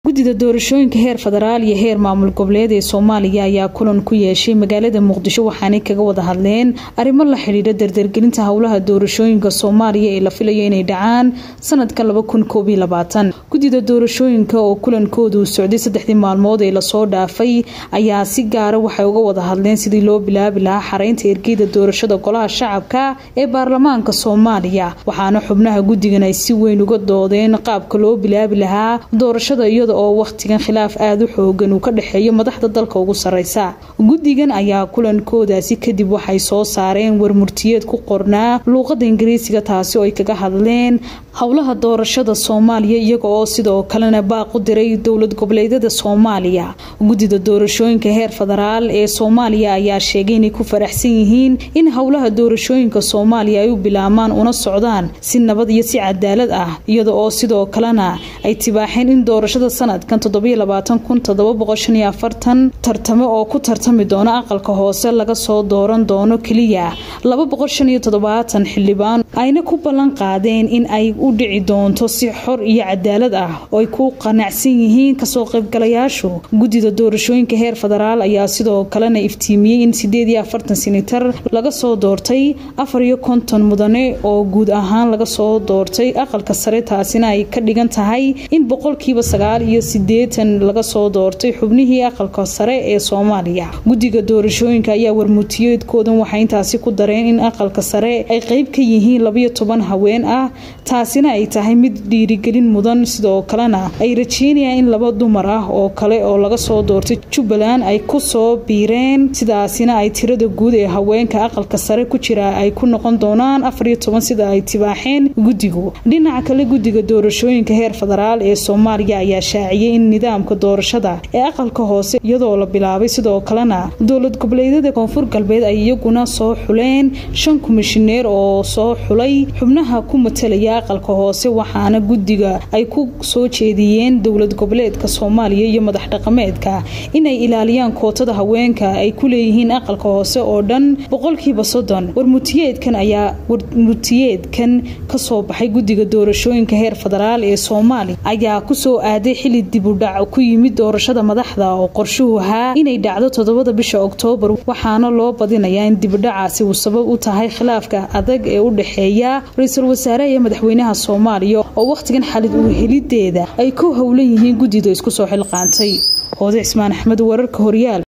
guddida doorashooyinka heer federaal iyo heer maamul goboleed ee soomaaliya ayaa kulan ku yeeshay magaalada muqdisho waxaanay kaga wada hadleen arrimo la xidhiidha dardargelinta howlaha doorashooyinka soomaaliya ee la filayo inay dhacaan sanadka guddida doorashooyinka oo kulankoodu socday saddexdii maalmood ee lasoo dhaafay ayaa si gaara waxay uga wada hadleen sidii loo bilaabi lahaa xareynta ergeyda doorashada golaha shacabka ee baarlamaanka soomaaliya waxaana xubnaha guddigan ay si weyn uga doodeen qaabka loo bilaabi lahaa doorashada iyada oo wakhtigan khilaaf aada u xoogan uu ka dhexeeyo madaxda dalka ugu sareysa guddigan ayaa kulankoodaasi kadib waxay soo saareen warmurtiyeed ku qornaa luuqada ingiriisiga taasi oo ay kaga hadleen howlaha doorashada soomaaliya iyaga oo sidoo kalena baaq u diray dowlad goboleedyada soomaaliya guddida doorashooyinka heer federaal ee soomaaliya ayaa sheegay inay ku faraxsan yihiin in howlaha doorashooyinka soomaaliya ay u bilaabmaan una socdaan si nabad iyo si cadaalad ah iyada oo sidoo kalena ay tibaaxeen in doorashada sanadkan tartamo oo ku tartami doona aqalka hoose laga soo dooran doono keliya xildhibaan ayna ku ballan qaadeen in ay u dhici doonto si xor iyo cadaalad ah oo ay ku qanacsan yihiin kasoo qaybgalayaashu guddida doorashooyinka heer federaal ayaa sidoo kalena iftiimiyey in sideed iyo afartan sinitar laga soo doortay afar iyo konton mudane oo guud ahaan laga soo doortay aqalka sare taasina ay ka dhigan tahay in boqolkiiba sagaal iyo sideetan laga soo doortay xubnihii aqalka sare ee soomaaliya guddiga doorashooyinka ayaa warmutiyeedkoodan waxay intaasi ku dareen in aqalka sare ay qeyb ka yihiin labayo toban haween ah taasina ay tahay mid dhiirigelin mudan sidoo kalena ay rajeynayaan in laba dumar ah oo kale oo laga soo doortay jubbaland ay ku soo biireen sidaasina ay tirada guud ee haweenka aqalka sare ku jira ay ku noqon doonaan afariyo toban sida ay tibaaxeen guddigu dhinaca kale guddiga doorashooyinka heer federaal ee soomaaliya ayaa shaaciyey in nidaamka doorashada ee aqalka hoose iyadoo la bilaabay sidoo kalena dowlad goboleedyada koonfur galbeed ay iyaguna soo xuleen shan komishineer oo soo xulay xubnaha ku matalaya aqalka hoose waxaana guddiga ay ku soo jeediyeen dowlad goboleedka soomaaliya iyo madax dhaqameedka inay ilaaliyaan kootada haweenka ay ku leeyihiin aqalka hoose oo dhan boqolkiiba soddon warmutiyeedkan ayaa warmutiyeedkan kasoo baxay guddiga doorashooyinka heer federaal ee soomaaliya ayaa kusoo aaday xili dibudhac ku yimid doorashada madaxda oo qorshuhu ahaa inay dhacdo toddobada bisha oktoobar waxaana loo badinayaa in dibudhacaasi uu sabab u tahay khilaafka adag ee u dhexeeya ra-iisul wasaare iyo madaxweynaha soomaaliya oo wakhtigan xalid uu helideeda ay ku howlan yihiin guddida isku soo xilqaantay hoode cismaan axmed wararka horyaal